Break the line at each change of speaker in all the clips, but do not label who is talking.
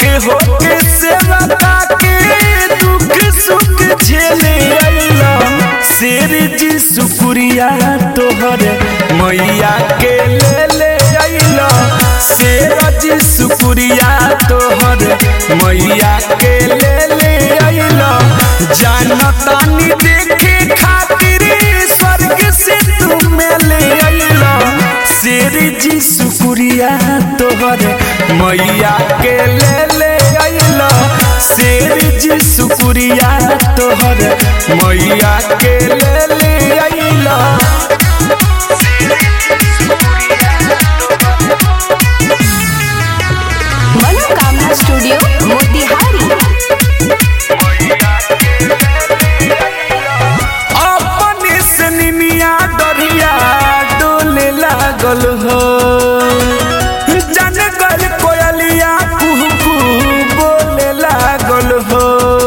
के हो के सेवा के दुख सुख झेले अइला शेर जी शुक्रिया तोहर मैया के ले ले अइला शेर जी शुक्रिया तोहर मैया के ले ले अइला जानतानी देखे खातिर स्वर्ग से तुम ले अइला शेर जी शुक्रिया तोहर मैया के ले ले अइला शेर जी शुक्रिया तोहर मैया के ले ले अइला
मनोकामना स्टूडियो मोतिहारी
अपने से निमिया डरिया डोले लागल हो जन गल कोयलिया कुहू कुहू बोले लागल हो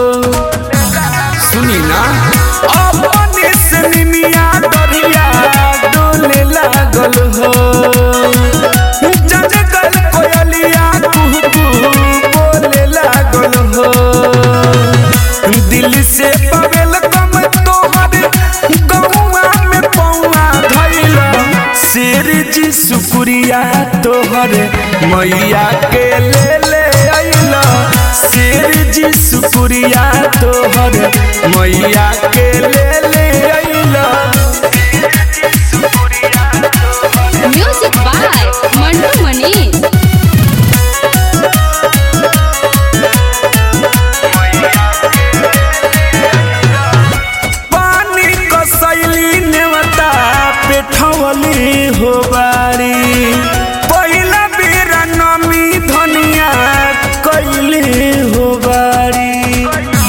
सुनी ना अपने से निमिया डरिया डोले लागल हो जन गल कोयलिया कुहू कुहू बोले लागल हो दिल से पवेल कम तोहर गौआ में पौआ धैल शेर जी शुक्रिया तोहर मैया के ले ले अइला शेर जी शुक्रिया तोहर मैया के ले ले अइला
म्यूजिक बाय मंटू मनी
पानी कसैली नेवता पेठवली हो बारी पहिला बेर नमी धनिया कैली हो बारी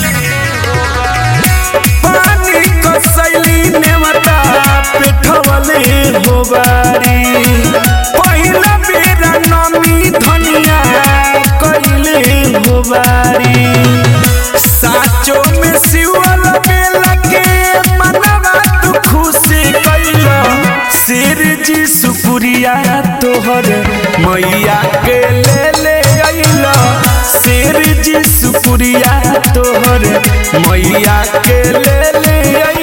पानी कसैली नेवता पेठवली हो बारी पहिला बेर नमी धनिया कैली हो बारी साचो में सिवल बेला के मनवा तू खुशी कैला शेर जी शुक्रिया तोहर मैया के ले ले अइला शेर जी शुक्रिया तोहर मैया के ले ले अइला